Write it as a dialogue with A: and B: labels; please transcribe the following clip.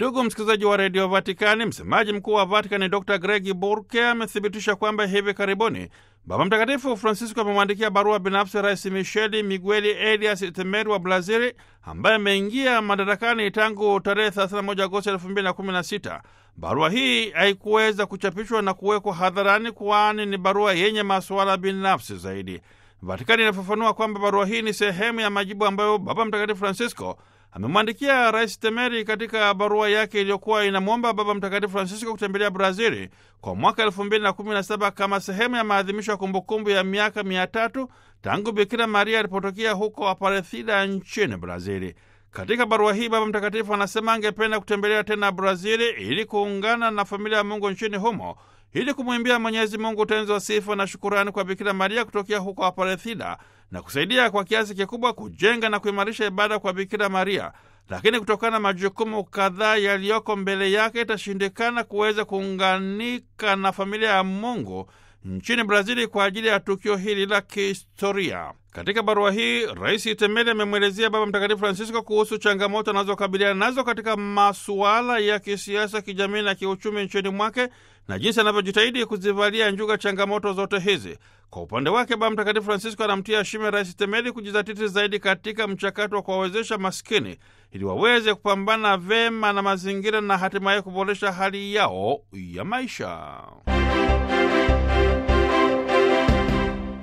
A: Ndugu msikilizaji wa redio Vatikani, msemaji mkuu wa Vatikani Dr Gregi Burke amethibitisha kwamba hivi karibuni Baba Mtakatifu Francisco amemwandikia barua binafsi Rais Micheli Migueli Elias Temeri wa Brazili, ambaye ameingia madarakani tangu tarehe 31 Agosti 2016. Barua hii haikuweza kuchapishwa na kuwekwa hadharani, kwani ni barua yenye masuala binafsi zaidi. Vatikani inafafanua kwamba barua hii ni sehemu ya majibu ambayo Baba Mtakatifu Francisco amemwandikia Rais Temeri katika barua yake iliyokuwa inamwomba Baba Mtakatifu Francisco kutembelea Brazili kwa mwaka elfu mbili na kumi na saba kama sehemu ya maadhimisho ya kumbukumbu ya miaka mia tatu tangu Bikira Maria alipotokea huko Aparecida nchini Brazili. Katika barua hii Baba Mtakatifu anasema angependa kutembelea tena Brazili ili kuungana na familia ya Mungu nchini humo ili kumwimbia Mwenyezi Mungu utenzi wa sifa na shukurani kwa Bikira Maria kutokea huko Aparethida na kusaidia kwa kiasi kikubwa kujenga na kuimarisha ibada kwa Bikira Maria. Lakini kutokana na majukumu kadhaa yaliyoko mbele yake, itashindikana kuweza kuunganika na familia ya Mungu nchini Brazili kwa ajili ya tukio hili la kihistoria. Katika barua hii Rais Temeli amemwelezea Baba Mtakatifu Francisco kuhusu changamoto anazokabiliana nazo katika masuala ya kisiasa, kijamii na kiuchumi nchini mwake na jinsi anavyojitahidi kuzivalia njuga changamoto zote hizi. Kwa upande wake, Baba Mtakatifu Francisco anamtia shime Rais Temeli kujizatiti zaidi katika mchakato wa kuwawezesha maskini ili waweze kupambana vema na mazingira na hatimaye kuboresha hali yao ya maisha.